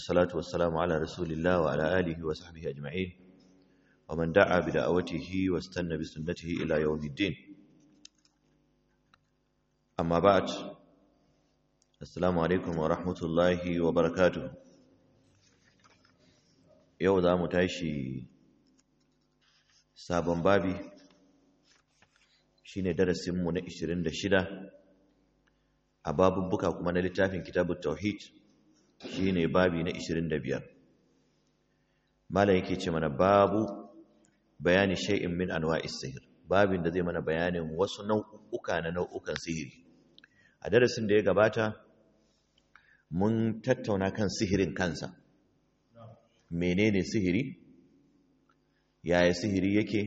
والصلاة والسلام على رسول الله وعلى آله وصحبه أجمعين ومن دعا بدعوته واستنى بسنته إلى يوم الدين أما بعد السلام عليكم ورحمة الله وبركاته يوم ذا متاشي sabon babi shine darasinmu na 26 a babubbuka kuma na littafin kitabut tauhid shine babi na 25 malam yake ce mana babu bayani shay'in min anwa'is sihr babin da zai mana bayanin wasu nau'uka na nau'ukan sihiri a darasin da ya gabata mun tattauna kan sihirin kansa menene sihiri yaya sihiri yake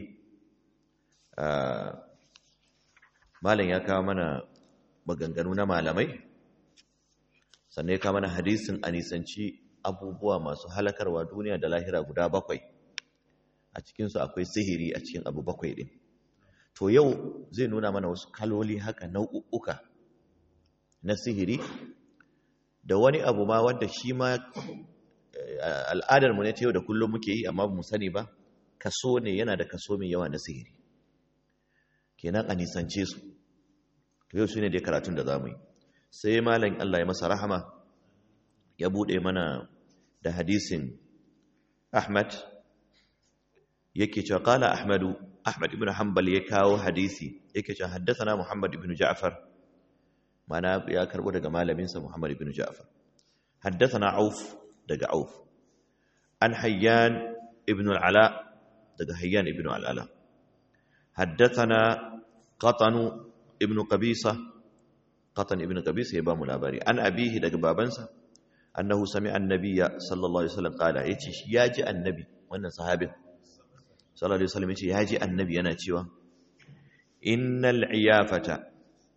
malam ya kawo mana maganganu na malamai sannan ya kawo mana hadisin a nisanci abubuwa masu halakarwa duniya da lahira guda bakwai a cikinsu akwai sihiri a cikin abu bakwai ɗin to yau zai nuna mana wasu kaloli haka nau'uka na sihiri da wani abu ma wanda shi ma al'adarmu ne ta yau da kullum muke yi amma mu sani ba kaso ne yana da kaso mai yawa na sihiri kenan a nisance su to yau shine dai karatun da zamu yi sai malam Allah ya masa rahama ya bude mana da hadisin Ahmad yake cewa qala Ahmadu Ahmad ibn Hanbal ya kawo hadisi yake cewa haddathana Muhammad ibn Ja'far mana ya karbo daga malamin sa Muhammad ibn Ja'far haddathana Auf daga Auf an Hayyan ibn al-Ala daga Hayyan ibn al-Ala haddathana Qatan ibn Qabisa Qatan ibn Qabisa ya ba mu labari an abihi daga babansa annahu sami'a annabiyya sallallahu alaihi wasallam qala yace shi yaji annabi wannan sahabin sallallahu alaihi wasallam yace yaji annabi yana cewa innal iyafata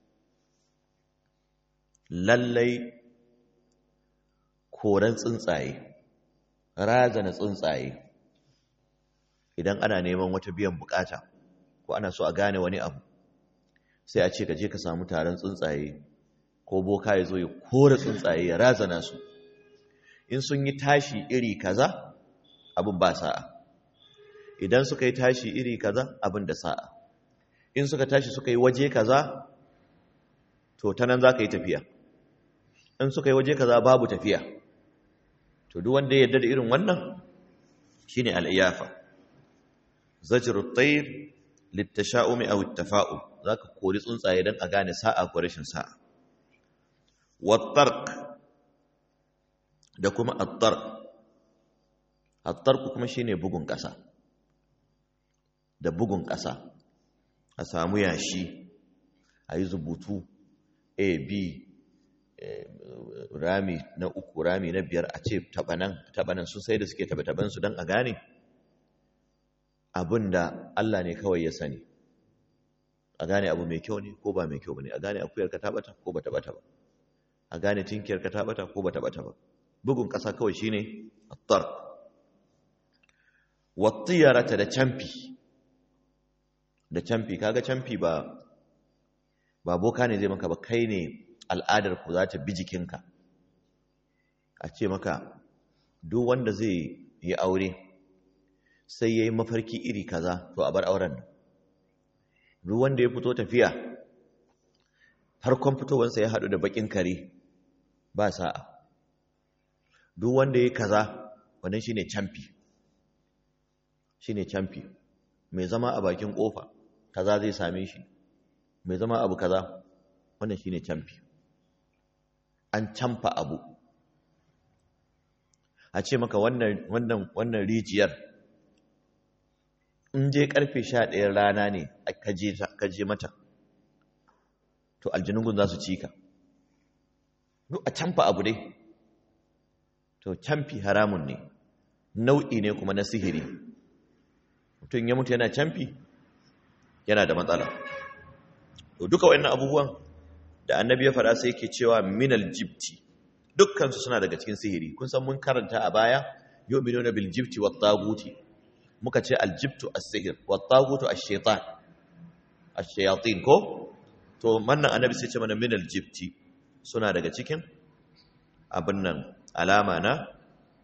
lallai koran tsuntsaye razana tsuntsaye idan ana neman wata biyan bukata ko ana so a gane wani abu sai a ce ka je ka samu taron tsuntsaye ko boka ya zo ya kora tsuntsaye ya razana su in sun yi tashi iri kaza abin ba sa'a idan suka yi tashi iri kaza abin da sa'a in suka tashi suka yi waje kaza to ta nan za ka yi tafiya in suka yi waje kaza babu tafiya to duk wanda ya yarda da irin wannan shine al'iyafa zajru at-tayr litasha'umi aw at-tafa'ul zaka kori tsuntsaye dan a gane sa'a ko rashin sa'a wat-tarq da kuma at-tarq at-tarq kuma shine bugun kasa da bugun kasa a samu yashi ayi zubutu a b rami na uku rami na biyar a ce tabanan tabanan su sai da suke taba su don a gane abin da Allah ne kawai ya sani a gane abu mai kyau ne ko ba mai kyau ba ne a gane akuyar ka tabata ko ba tabata ba a gane tinkiyar ka tabata ko ba tabata ba bugun ƙasa kawai shine attar wattiyarata da camfi da camfi kaga camfi ba ba boka ne zai maka ba kai ne al'adar ku za ta bi jikinka a ce maka duk wanda zai yi aure sai ya yi mafarki iri kaza to a bar auren nan duk wanda ya fito tafiya farkon fitowarsa ya haɗu da baƙin kare ba sa'a duk wanda ya kaza wannan shine camfi shine camfi mai zama a bakin ƙofa kaza zai same shi mai zama abu kaza wannan shine camfi an camfa abu a ce maka wannan wannan wannan rijiyar in je karfe sha ɗayan rana ne ka je mata to aljinungun za su ci ka duk a camfa abu dai to camfi haramun ne nau'i ne kuma na sihiri mutum ya mutu yana camfi yana da matsala to duka wannan abubuwan da annabi ya faɗa sai yake cewa minal jibti dukkansu suna daga cikin sihiri kun san mun karanta a baya yu'minuna bil jibti wat taguti muka ce aljibtu as-sihr wa tagutu ash-shaytan ash-shayatin ko to mannan annabi sai ce mana min aljibti suna daga cikin abin nan alama na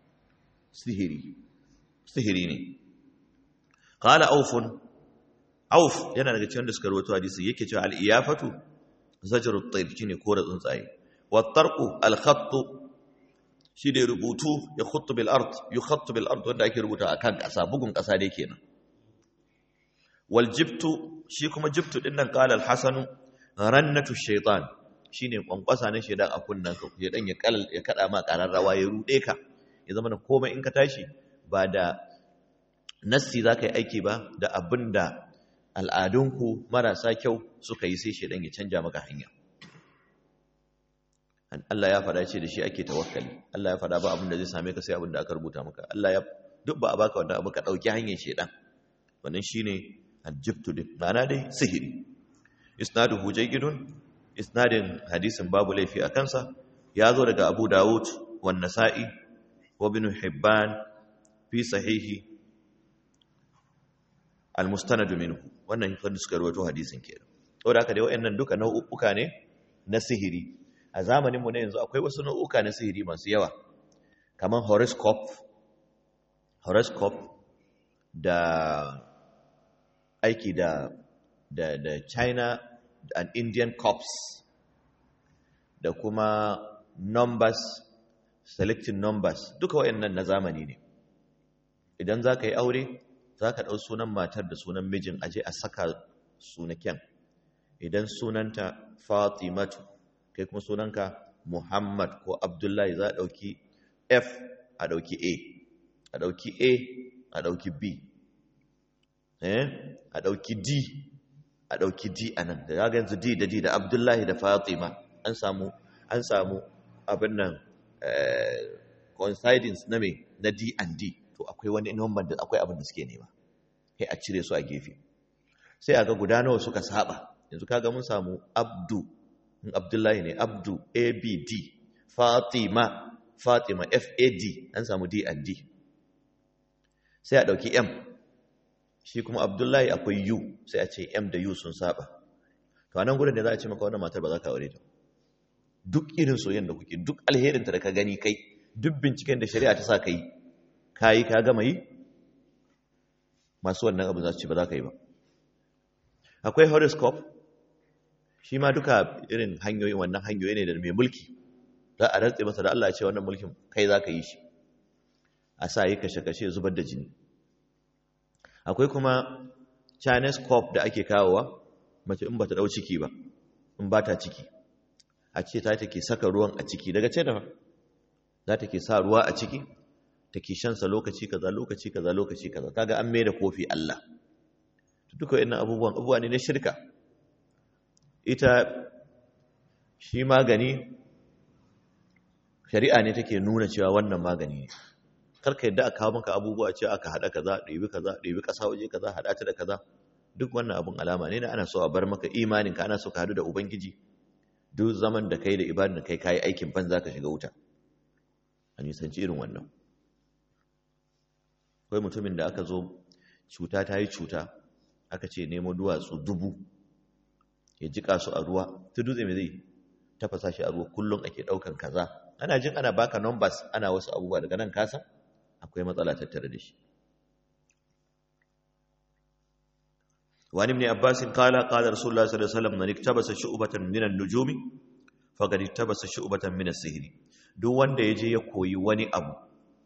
sihiri sihiri ne qala aufun auf yana daga cikin da suka rawaito hadisi yake cewa al-iyafatu zajru at-tayr shine kore tsuntsaye wa tarqu al-khatt shi da rubutu ya khuttu bil ard yukhattu bil ard wanda ake rubuta akan kasa bugun kasa dai kenan wal jibtu shi kuma jibtu din nan qala al-hasanu rannatu shaytan shine kwankwasa na shedan a kunnan ka shedan ya kal ya kada ma kararrawa ya rude ka ya zama komai in ka tashi ba da nassi zaka yi aiki ba da abinda al'adunku marasa kyau suka yi sai shedan ya canja maka hanya Allah ya faɗa ce da shi ake tawakkali Allah ya faɗa ba abin da zai same ka sai abin da aka rubuta maka Allah ya duk ba a baka wannan abu ka dauki hanyar shedan wannan shine aljibtu din ma'ana dai sihiri isnaduhu jayyidun isnadin hadisin babu laifi a kansa ya zo daga Abu Dawud wan Nasa'i wa Ibn Hibban fi sahihi al-mustanad minhu wannan wanda suka rawaito hadisin kenan saboda haka dai wayannan duka nau'uka ne na sihiri a zamanin mu ne yanzu akwai wasu nau'uka na sihiri masu yawa kaman horoscope horoscope da aiki da da da China and Indian corps da kuma numbers selecting numbers duka wayannan na zamani ne idan za ka yi aure za ka ɗau sunan matar da sunan mijin aje a saka sunaken idan sunanta fatimatu kai kuma sunanka muhammad ko abdullahi za a ɗauki f a ɗauki a a ɗauki a a ɗauki b a ɗauki d a ɗauki d a nan da ya yanzu d da d da abdullahi da fatima an samu an samu abin nan coincidence na me na d and d to akwai wani number da akwai abin da suke nema sai a cire su a gefe sai aga guda nawa suka saba yanzu kaga mun samu abdu in abdullahi ne abdu abd fatima fatima fad an samu d and d sai a dauki m shi kuma abdullahi akwai u sai a ce m da u sun saba to anan gurin da za a ce maka wannan matar ba za ka aure ta duk irin soyayyen da kuke duk alherinta da ka gani kai duk binciken da shari'a ta sa ka yi ka yi ka gama yi masu wannan abu za su ci ba za ka yi ba akwai horoscope shi ma duka irin hanyoyin wannan hanyoyi ne da mai mulki za a rantse masa da Allah ce wannan mulkin kai za ka yi shi a sa yi kashe-kashe zubar da jini akwai kuma chinese corp da ake kawowa mace in ba ta ɗau ciki ba in ba ta ciki a ce ta take saka ruwan a ciki daga ce da za ta ke sa ruwa a ciki take shansa lokaci kaza lokaci kaza lokaci kaza kaga an mai da kofi Allah duka wannan abubuwan abubuwa ne na shirka ita shi magani shari'a ne take nuna cewa wannan magani ne karka yadda aka kawo maka abubuwa ce aka hada kaza ɗebi kaza ɗebi ƙasa waje kaza hada ta da kaza duk wannan abun alama ne na ana so a bar maka imanin ka ana so ka hadu da ubangiji duk zaman da kai da ibadin da kai kayi aikin banza ka shiga wuta a nisanci irin wannan akwai mutumin da aka zo cuta ta yi cuta aka ce nemo duwatsu dubu ya jika su a ruwa ta dutse mai zai tafasa shi a ruwa kullum ake daukan kaza ana jin ana baka numbers ana wasu abubuwa daga nan kasa akwai matsala tattare da shi وعن ابن عباس قال قال رسول الله صلى الله عليه وسلم من اكتبس شعبة من النجوم فقد اكتبس شعبة من السحر duk wanda ya je ya koyi wani abu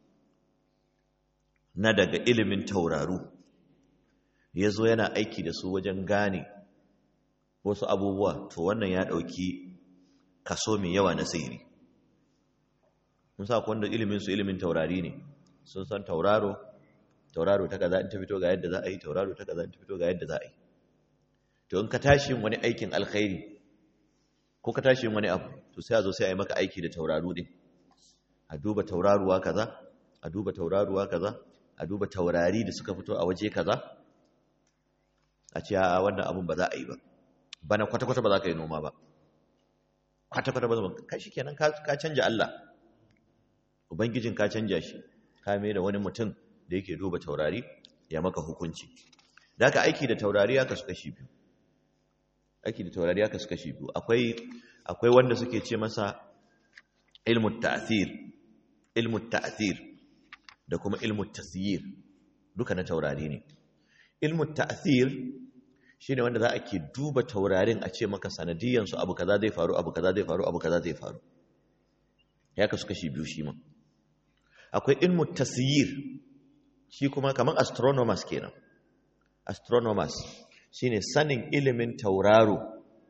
na daga ilimin tauraru ya zo yana aiki da su wajen gane wasu abubuwa to wannan ya ɗauki kaso mai yawa na sihiri mun sa wanda ilimin su ilimin taurari ne sun san tauraro tauraro ta kaza in ta fito ga yadda za a yi tauraro ta kaza in ta fito ga yadda za a yi to in ka tashi yin wani aikin alkhairi ko ka tashi yin wani abu to sai a zo sai a yi maka aiki da tauraru din a duba tauraruwa kaza a duba tauraruwa kaza a duba taurari da suka fito a waje kaza a ce a wannan abun ba za a yi ba bana kwata-kwata ba za ka yi noma ba kwata-kwata ba za ka shi kenan ka canja Allah ubangijin ka canja shi ka mai da wani mutum da yake duba taurari ya maka hukunci da ka aiki da taurari aka su kashi biyu aiki da taurari aka su kashi biyu akwai akwai wanda suke ce masa ilmu ta'thir ilmu ta'thir da kuma ilmu tasyir duka na taurari ne ilmu ta'thir shine wanda za a ke duba taurarin a ce maka sanadiyan su abu kaza zai faru abu kaza zai faru abu kaza zai faru ya kasu kashi biyu shi ma akwai ilmu tasyir shi kuma kamar astronomers kenan astronomers shine sanin ilimin tauraro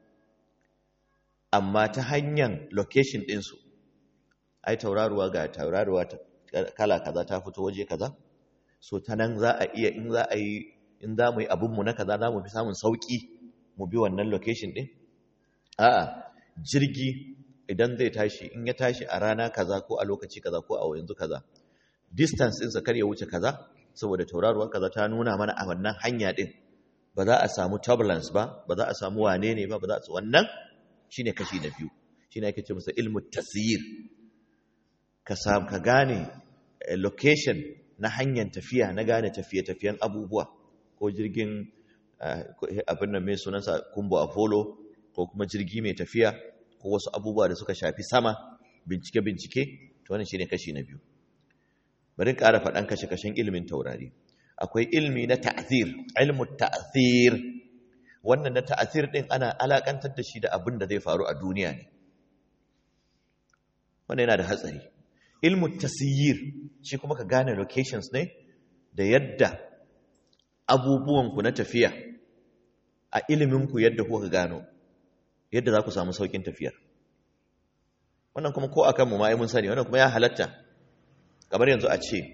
amma ta hanyar location ɗinsu ai tauraruwa ga tauraruwa kala kaza ta fito waje kaza so ta nan za a iya in za a yi in za mu yi abinmu na kaza za mu fi samun sauƙi mu bi wannan location ɗin a'a jirgi idan zai tashi in ya tashi a rana kaza ko a lokaci kaza ko a yanzu kaza distance ɗinsa kar ya wuce kaza saboda tauraruwa kaza ta nuna mana a wannan hanya ɗin ba za a samu turbulence ba ba za a samu wane ne ba ba za a wannan shine kashi na biyu shine ake ce masa ilmu tasyir ka samu ka gane location na hanyar tafiya na gane tafiye-tafiyen abubuwa ko jirgin abin nan mai sunansa kumbo apollo ko kuma jirgi mai tafiya ko wasu abubuwa da suka shafi sama bincike-bincike to wannan shine kashi na biyu bari ƙara faɗan kashe-kashen ilimin taurari akwai ilmi na ta'zir ilmu ta'zir wannan na ta'zir din ana alakantar da shi da abin da zai faru a duniya ne wannan yana da hatsari ilmu tasyir shi kuma ka gane locations ne da yadda abubuwan ku na tafiya a ilimin ku yadda kuka gano yadda za ku samu saukin tafiyar wannan kuma ko akan mu ma mun sani wannan kuma ya halatta kamar yanzu a ce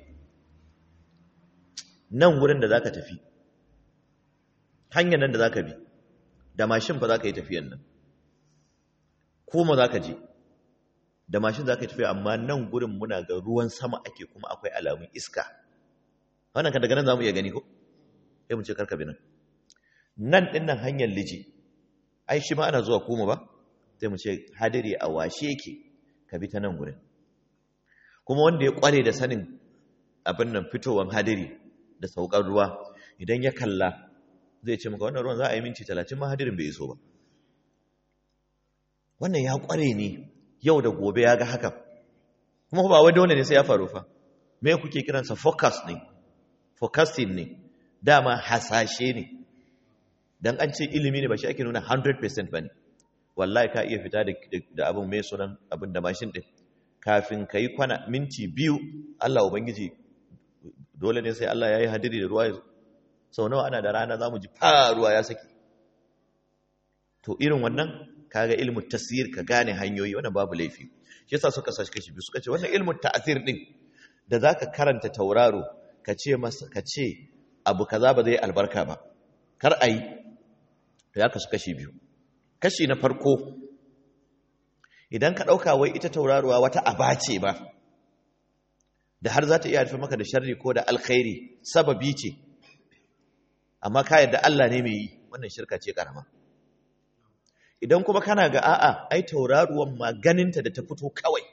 nan wurin da za ka tafi hanyar nan da za ka bi da mashin fa za ka yi tafiyan nan kuma za ka je da mashin za ka yi tafiya amma nan gurin muna ga ruwan sama ake kuma akwai alamun iska wannan kan daga nan za mu iya gani ko sai mu ce karka bi nan nan ɗin nan hanyar liji ai shi ma ana zuwa kuma ba sai mu ce hadiri a washe yake ka bi ta nan gurin kuma wanda ya kware da sanin abin nan fitowar hadiri da saukar ruwa idan ya kalla zai ce maka wannan ruwan za a yi minti talatin ma hadirin bai iso ba wannan ya kware ne yau da gobe ya ga hakan kuma ba wai dole ne sai ya faru fa me kuke kiransa focus ne focusing ne dama hasashe ne dan an ce ilimi ne ba shi ake nuna 100% bane wallahi ka iya fita da abin mai sunan abin da mashin din kafin ka yi kwana minti biyu Allah Ubangiji dole ne sai Allah ya yi hadiri da ruwa sau nawa ana da rana za mu ji ruwa ya saki to irin wannan kaga ilmu tasir ka gane hanyoyi wannan babu laifi shi yasa suka sashi kashi biyu suka ce wannan ilmu ta'asir din da zaka karanta tauraro ka ce masa ka ce abu kaza ba zai albarka ba kar ayi to ya kasu kashi biyu kashi na farko idan ka ɗauka wai ita tauraruwa wata aba ce ba da har za ta iya haifar maka da sharri ko da alkhairi sababi ce amma ka yadda Allah ne mai yi wannan shirka ce karama idan kuma kana ga a'a ai tauraruwan ma ganinta da ta fito kawai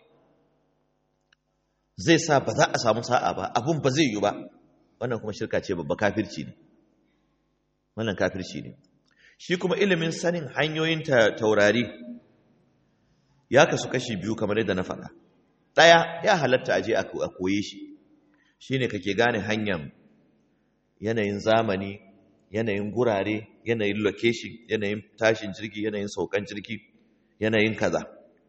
zai sa ba za a samu sa'a ba abun ba zai yi ba wannan kuma shirka ce babba kafirci ne wannan kafirci ne shi kuma ilimin sanin hanyoyin taurari ya kasu kashi biyu kamar yadda na faɗa ɗaya ya halatta aje a koye shi shi ne kake gane hanyar yanayin zamani yanayin gurare yanayin location yanayin tashin jirgi yanayin saukan jirgi yanayin kaza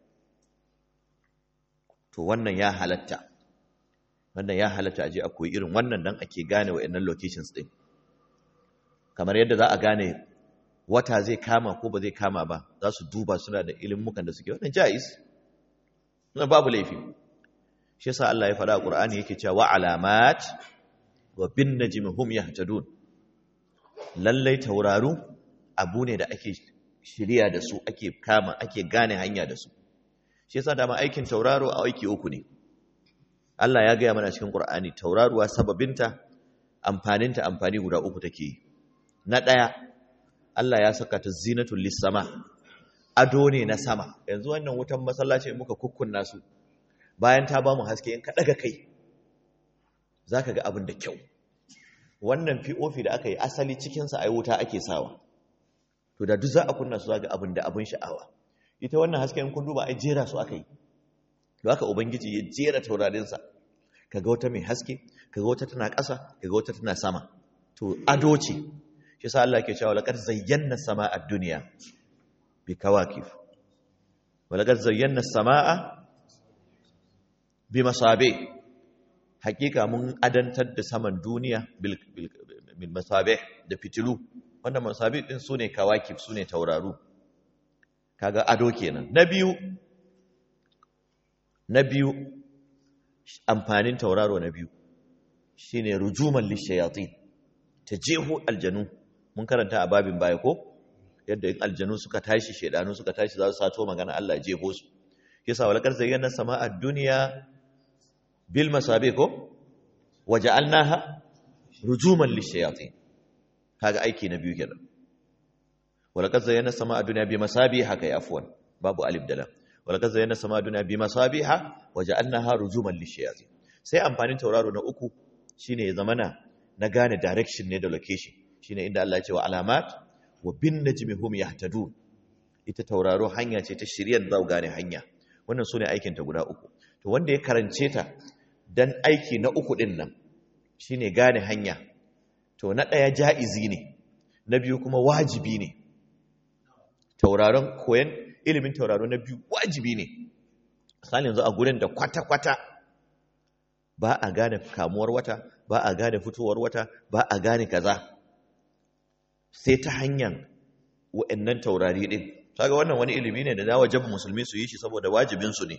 to wannan ya halatta wannan ya halatta aje a koyi irin wannan dan ake gane wa'annan locations din kamar yadda za a gane wata zai kama ko ba zai kama ba za su duba suna da ilimukan da suke wannan jais na babu laifi shi yasa Allah ya faɗa a Qur'ani yake cewa wa alamat wa bin najmi hum yahtadun lallai tauraru abu ne da ake shirya da su ake kama ake gane hanya da su shi yasa dama aikin tauraro a aiki uku ne Allah ya gaya mana cikin Qur'ani tauraruwa sababinta amfaninta amfani guda uku take na ɗaya Allah ya saka ta zinatul lissama ado ne na sama yanzu wannan wutan masallaci muka kukkunna su bayan ta ba mu haske in ka daga kai zaka ga abin da kyau wannan POP da aka yi asali cikin sa ai wuta ake sawa to da duk za a kunna su zaka abin da abin sha'awa ita wannan haske in kun duba ai jera su aka yi to haka ubangiji ya jera taurarin sa kaga wata mai haske kaga wata tana ƙasa kaga wata tana sama to ado ce shi sa Allah ke cewa laqad zayyana samaa ad-dunya bi kawakib wa laqad zayyana samaa bi masabi hakika mun adantar da saman duniya bil bil masabi da fitilu wannan masabi din sune kawakib sune tauraru kaga ado kenan na biyu na biyu amfanin tauraro na biyu shine rujuman lishayatin ta jeho aljanu mun karanta a babin baya ko yadda in aljanu suka tashi shedanu suka tashi za su sato magana Allah ya jeho su yasa walakar zayyana sama'a dunya bil masabi ko waja'alnaha rujuman lishayatin kaga aiki na biyu kenan walakar zayyana sama'a dunya bi masabi haka ya afwan babu alif da lam walakar zayyana sama'a dunya bi masabiha waja'alnaha rujuman lishayatin sai amfanin tauraro na uku shine ya zamana na gane direction ne da location shine inda Allah ya ce wa alamat wa bin najmi hum yahtadun ita tauraro hanya ce ta shiryar da gane hanya wannan sune aikin ta guda uku to wanda ya karance ta dan aiki na uku din nan shine gane hanya to na daya jaizi ne na biyu kuma wajibi ne tauraron koyan ilimin tauraro na biyu wajibi ne misali yanzu a gurin da kwata-kwata ba a gane kamuwar wata ba a gane fitowar wata ba a gane kaza sai ta hanyar wa'annan taurari din kaga wannan wani ilimi ne da na wajaba musulmi su yi shi saboda wajibin su ne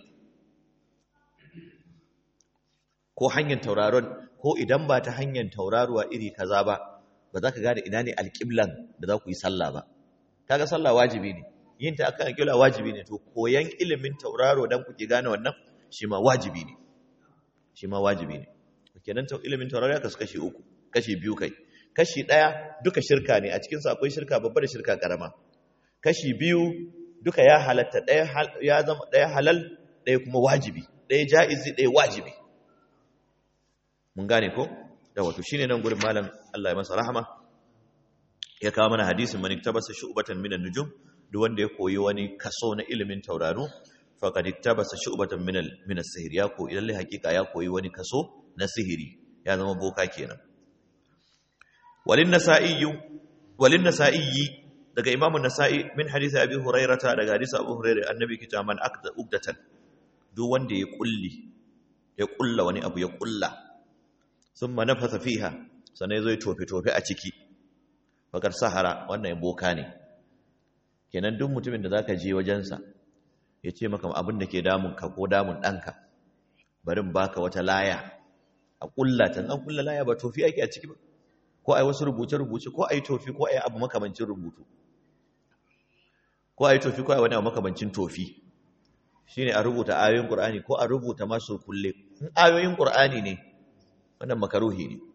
ko hanyar tauraron ko idan ba ta hanyar tauraruwa iri kaza ba ba za ka gane ina ne alƙiblan da za ku yi sallah ba kaga sallah wajibi ne yin ta akan alƙibla wajibi ne to koyan ilimin tauraro dan kuke gane wannan shi ma wajibi ne shi ma wajibi ne kenan ilimin taurari aka kashi uku kashi biyu kai kashi ɗaya duka shirka ne a cikinsa akwai shirka babba da shirka ƙarama kashi biyu duka ya halatta ɗaya ya zama ɗaya halal ɗaya kuma wajibi ɗaya ja'izi ɗaya wajibi mun gane ko da wato shine nan gurin malam Allah ya masa rahama ya kawo mana hadisin man iktabasa shu'batan minan nujum duk wanda ya koyi wani kaso na ilimin tauraro faqad iktabasa shu'batan min min as-sihr ya koyi lalle hakika ya koyi wani kaso na sihiri ya zama boka kenan walin nasa'i walin nasa'i daga imamu nasa'i min hadisi abi hurairata daga hadisi abu hurairah annabi kita man akda ugdatan duk wanda ya kulli ya kulla wani abu ya kulla thumma nafasa fiha sannan yazo ya tofe tofe a ciki bakar sahara wannan ya boka ne kenan duk mutumin da zaka je wajensa ya ce maka abin da ke damun ka ko damun ɗanka barin baka wata laya a kulla ta an kulla laya ba tofi ake a ciki ba ko ai wasu rubuce-rubuce ko ai tofi ko ai abu makamancin rubutu ko ai tofi ko ai wani abu makamancin tofi shine a rubuta ayoyin Qur'ani ko a rubuta masu kulle in ayoyin Qur'ani ne wannan makaruhi ne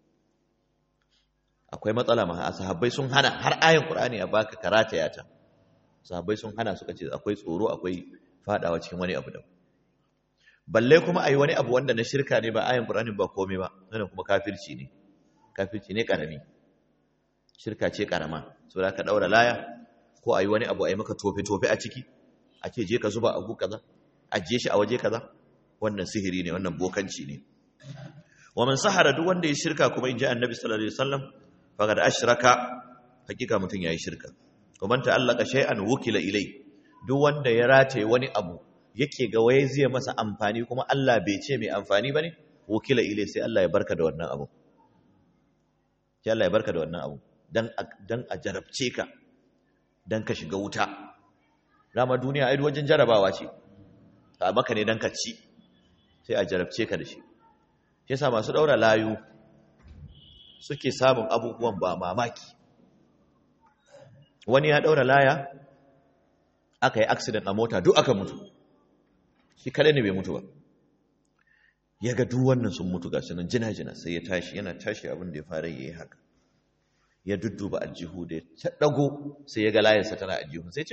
akwai matsala ma sahabbai sun hana har ayoyin Qur'ani a baka karata yata sahabbai sun hana suka ce akwai tsoro akwai fadawa cikin wani abu da balle kuma ayi wani abu wanda na shirka ne ba ayoyin Qur'ani ba komai ba wannan kuma kafirci ne kafirci ne karami shirka ce karama so da ka daura laya ko ayi wani abu ayi maka tofe tofe a ciki a ce je ka zuba abu kaza ajiye shi a waje kaza wannan sihiri ne wannan bokanci ne wa man sahara duk wanda ya shirka kuma in ji annabi sallallahu alaihi wasallam faqad ashraka hakika mutun yayi shirka kuma ta allaka shay'an wukila ilai duk wanda ya rataye wani abu yake ga waye zai masa amfani kuma Allah bai ce mai amfani bane wukila ilai sai Allah ya barka da wannan abu sai Allah ya barka da wannan abu dan dan a jarabce ka dan ka shiga wuta dama duniya ai wajen jarabawa ce a maka ne dan ka ci sai a jarabce ka da shi shi yasa masu daura layu suke samun abubuwan ba mamaki wani ya daura laya aka yi accident a mota duk aka mutu shi kadai ne bai mutu ba ya ga duk wannan sun mutu ga sunan jina-jina sai ya tashi yana tashi abin da ya fara yi haka ya dudduba aljihu da ya dago sai ya ga layarsa tana aljihu sai ce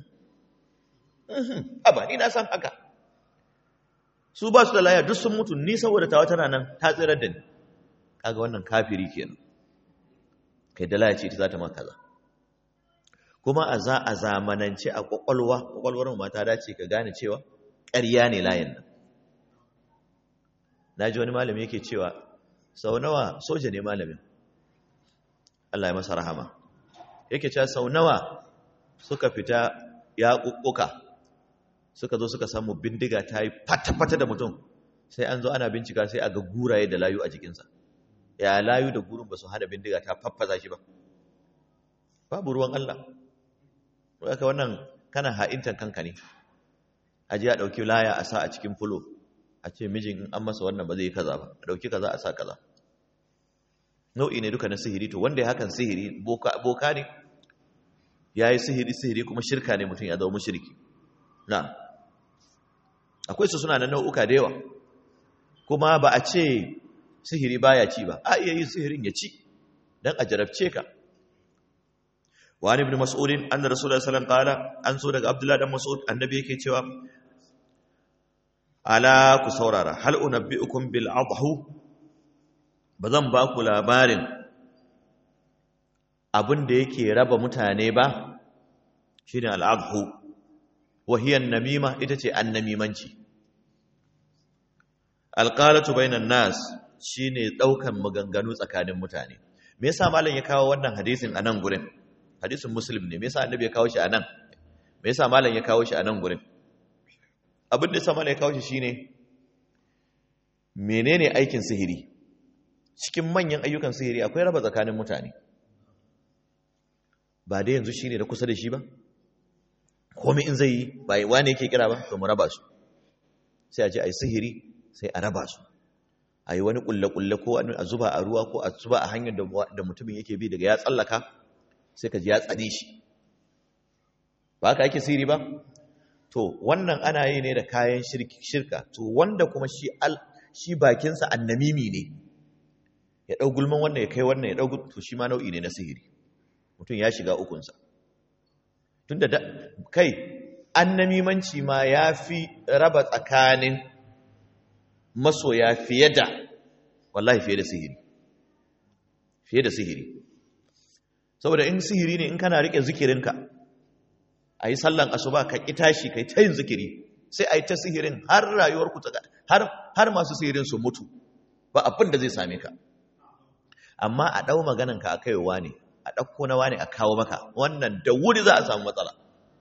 aba ni na san haka su ba su da laya duk sun mutu ni saboda tawa tana nan ta tsirar da ni kaga wannan kafiri kenan kai da laya ce ta za ta maka kaza kuma a za a zamanance a kwakwalwa kwakwalwar mu ta dace ka gane cewa ƙarya ne layin nan na ji wani malami yake cewa sau nawa soja ne malamin Allah ya masa rahama yake cewa sau nawa suka fita ya ƙuƙuka suka zo suka samu bindiga ta yi fata-fata da mutum sai an zo ana bincika sai a ga guraye da layu a jikinsa ya layu da gurin ba su hana bindiga ta faffaza shi ba babu ruwan Allah haka wannan kana ha'intan kanka ne a ji a ɗauki laya a sa a cikin fulo a ce mijin in an masa wannan ba zai yi kaza ba a ɗauki kaza a sa kaza nau'i ne duka na sihiri to wanda ya hakan sihiri boka ne ya yi sihiri sihiri kuma shirka ne mutum ya zama mushriki na akwai su suna na nau'uka da yawa kuma ba a ce sihiri baya ci ba a iya yin sihirin ya ci dan a jarabce ka wa ibn mas'ud anna rasulullahi sallallahu alaihi wasallam qala an so daga abdullahi dan mas'ud annabi yake cewa ala ku saurara hal unabbiukum bil adhu bazan ba ku labarin abin da yake raba mutane ba shine al adhu wa hiya namima ita ce annamimanci alqalatu bainan nas shine daukan maganganu tsakanin mutane me yasa malam ya kawo wannan hadisin a nan gurin hadisin muslim ne me yasa annabi ya kawo shi a nan me yasa malam ya kawo shi a nan gurin abin da yasa malam ya kawo shi shine menene aikin sihiri cikin manyan ayyukan sihiri akwai raba tsakanin mutane ba dai yanzu shine da kusa da shi ba komai in zai yi ba wani yake kira ba to mu raba su sai a je a yi sihiri sai a raba su a yi wani kulle-kulle ko a zuba a ruwa ko a zuba a hanyar da mutumin yake bi daga ya tsallaka sai ka ji ya tsane shi ba ka ake siri ba to wannan ana yi ne da kayan shirka to wanda kuma shi al shi bakinsa annamimi ne ya ɗau gulman wannan ya kai wannan ya ɗau to shi ma nau'i ne na sihiri mutum ya shiga ukunsa tun da kai annamimanci ma ya fi raba tsakanin masoya fiye da wallahi fiye da sihiri fiye da sihiri saboda in sihiri ne in kana rike zikirinka a yi sallan asuba ka ƙi tashi ka yi ta yin zikiri sai a yi ta sihirin har rayuwarku ta har har masu sihirin su mutu ba abin da zai same ka amma a ɗau maganarka a kaiwa ne a ɗauko na wani a kawo maka wannan da wuri za a samu matsala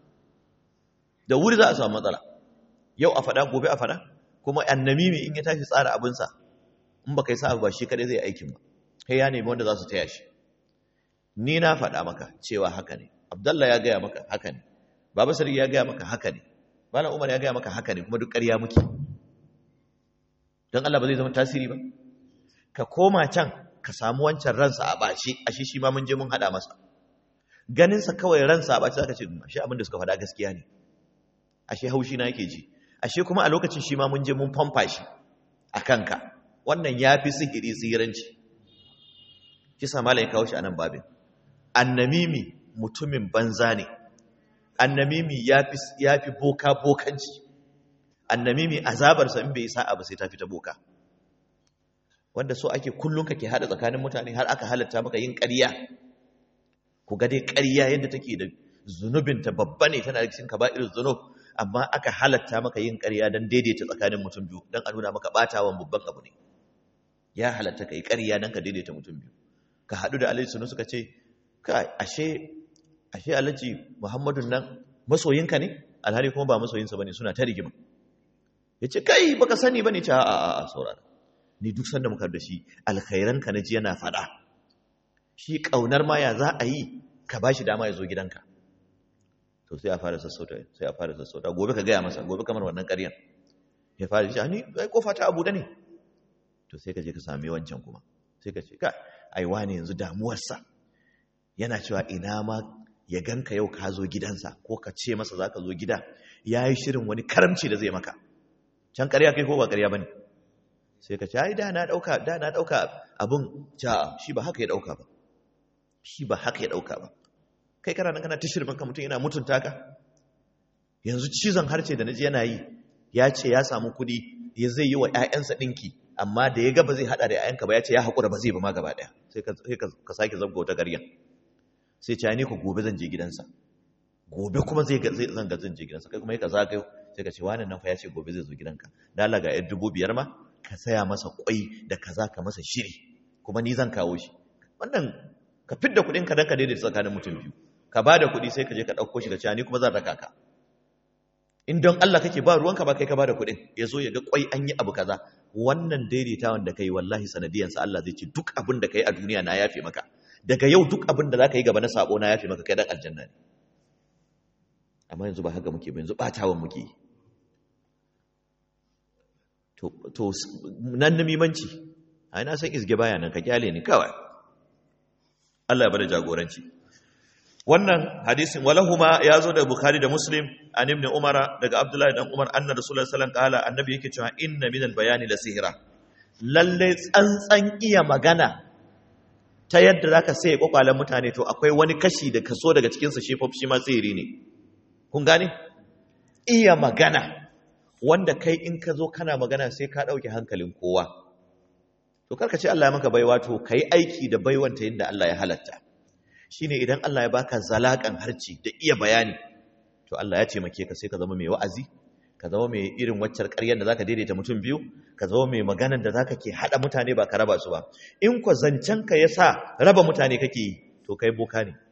da wuri za a samu matsala yau a faɗa gobe a faɗa kuma annamimi in ya tashi tsara abinsa in ba kai sa ba shi kadai zai aikin ba kai ya nemi wanda za su taya shi ni na faɗa maka cewa haka ne abdallah ya gaya maka haka ne baba sarki ya gaya maka haka ne malam umar ya gaya maka haka ne kuma duk ƙarya muke don Allah ba zai zama tasiri ba ka koma can ka samu wancan ransa a bashi ashe shi ma mun je mun haɗa masa ganinsa kawai ransa a bashi zaka ce ashe abin da suka faɗa gaskiya ne ashe haushi na yake ji ashe kuma a lokacin shi ma mun je mun famfa shi a kanka wannan ya fi sihiri sihiranci kisa malai kawo shi a nan babin annamimi mutumin banza ne annamimi ya fi boka bokanci annamimi azabarsa in bai sa'a ba sai ta fi ta boka wanda so ake kullum kake hada tsakanin mutane har aka halatta maka yin ƙarya ku ga dai ƙarya yadda take da zunubinta babba ne tana da cikin kaba'ir zunub amma aka halatta maka yin ƙarya don daidaita tsakanin mutum biyu don a nuna maka ɓatawan babban abu ne ya halatta ka yi ƙarya don ka daidaita mutum biyu ka haɗu da alhaji sunu suka ce ka ashe ashe alhaji muhammadun nan masoyinka ne alhali kuma ba masoyinsa ba ne suna ta rigima ya ce kai baka sani ba ne ce a a a saurara ni duk sanda muka da shi alkhairanka na ji yana faɗa shi ƙaunar ma ya za a yi ka ba shi dama ya zo gidanka to sai a fara sassauta sai a fara sassauta gobe ka gaya masa gobe kamar wannan ƙaryan ya fara shi ni ai kofa ta abu da ne to sai ka je ka sami wancan kuma sai ka ce ka ai wani yanzu damuwarsa yana cewa ina ma ya ganka yau ka zo gidansa ko ka ce masa za ka zo gida ya yi shirin wani karamci da zai maka can ƙarya kai ko ba ƙarya ba ne sai ka ce ai da na ɗauka da na ɗauka abin ja shi ba haka ya ɗauka ba shi ba haka ya ɗauka ba kai kana nan kana ta shirman ka mutum yana mutunta ka yanzu cizon harce da naji yana yi ya ce ya samu kuɗi ya zai yi wa ƴaƴansa ɗinki amma da ya ga ba zai haɗa da ƴaƴanka ba ya ce ya haƙura ba zai ba ma gaba ɗaya sai ka sake zabga wata garyan sai ce ni ku gobe zan je gidansa gobe kuma zai zan ga zan je gidansa kai kuma ka zagayo sai ka ce wani nan fa ya ce gobe zai zo gidanka da Allah ga yar dubu biyar ma ka saya masa kwai da kaza ka masa shiri kuma ni zan kawo shi wannan ka fidda kuɗin ka dan ka daidaita tsakanin mutum biyu ka ba da kuɗi sai ka je ka ɗauko shi ka ce ni kuma zan raka ka in don Allah kake ba ruwanka ba kai ka ba da kuɗin ya zo ya ga kwai an yi abu kaza wannan daidaitawan da kai wallahi sanadiyansa Allah zai ce duk abin da kai a duniya na yafe maka daga yau duk abin da za ka yi gaba na sabo na yafe maka kai dan aljanna ne amma yanzu ba haka muke ba yanzu ɓatawan muke yi to nan namimanci ai na san isge baya nan ka kyale ni kawai Allah ya bada jagoranci wannan hadisin walahuma ya zo da bukhari da muslim an ibn umar daga abdullahi dan umar anna rasulullahi sallallahu alaihi wasallam kala annabi yake cewa inna min bayani la sihra lalle tsantsan iya magana ta yadda zaka sai kwakwalen mutane to akwai wani kashi da kaso daga cikin sa shi shi ma sihiri ne kun gane iya magana wanda kai in ka zo kana magana sai ka ɗauke hankalin kowa to karka ce Allah ya maka baiwa to ka yi aiki da baiwanta yadda Allah ya halatta shi ne idan Allah ya baka zalaƙan harci da iya bayani to Allah ya taimake ka sai ka zama mai wa'azi ka zama mai irin waccar ƙaryar da zaka daidaita mutum biyu ka zama mai maganar da zaka ke haɗa mutane ba ka raba su ba in kwa zancen ka ya sa raba mutane kake yi to kai boka ne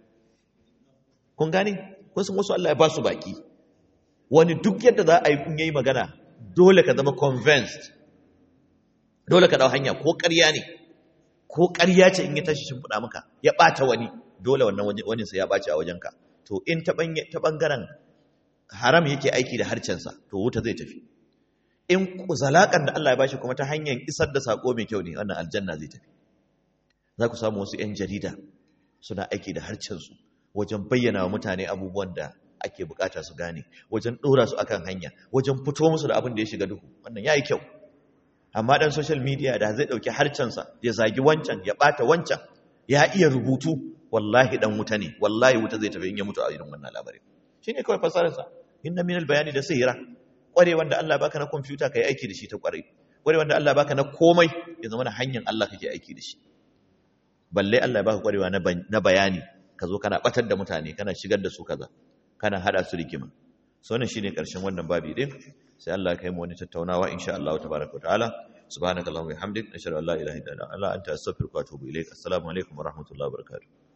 kun gane kun san wasu Allah ya ba su baki wani duk yadda za a yi kun yayi magana dole ka zama convinced dole ka dau hanya ko ƙarya ne ko ƙarya ce in ya tashi shimfiɗa maka ya ɓata wani dole wannan wani sai ya ɓaci a wajenka to in ta ɓangaren haram yake aiki da harcensa to wuta zai tafi in zalaƙar da Allah ya bashi kuma ta hanyar isar da saƙo mai kyau ne wannan aljanna zai tafi za ku samu wasu 'yan jarida suna aiki da harcensu wajen bayyana wa mutane abubuwan da ake bukata su gane wajen dora su akan hanya wajen fito musu da abin da ya shiga duhu wannan yayi kyau amma dan social media da zai dauki harcensa ya zagi wancan ya bata wancan ya iya rubutu wallahi dan wuta ne wallahi wuta zai tafi in ya mutu a irin wannan labarin shine kawai fasarar sa inna minal bayani da sihira kware wanda Allah baka na computer kai aiki da shi ta kware kware wanda Allah baka na komai ya zama na hanyar Allah kake aiki da shi balle Allah ya baka kwarewa na bayani ka zo kana batar da mutane kana shigar da su kaza kana hada su rigima so wannan shine karshen wannan babi din sai Allah ya kai mu wani tattaunawa insha Allah tabaaraka wa ta'ala subhanakallahumma wa bihamdik nashhadu an la ilaha illa anta astaghfiruka wa atubu ilaik assalamu alaikum wa rahmatullahi wa barakatuh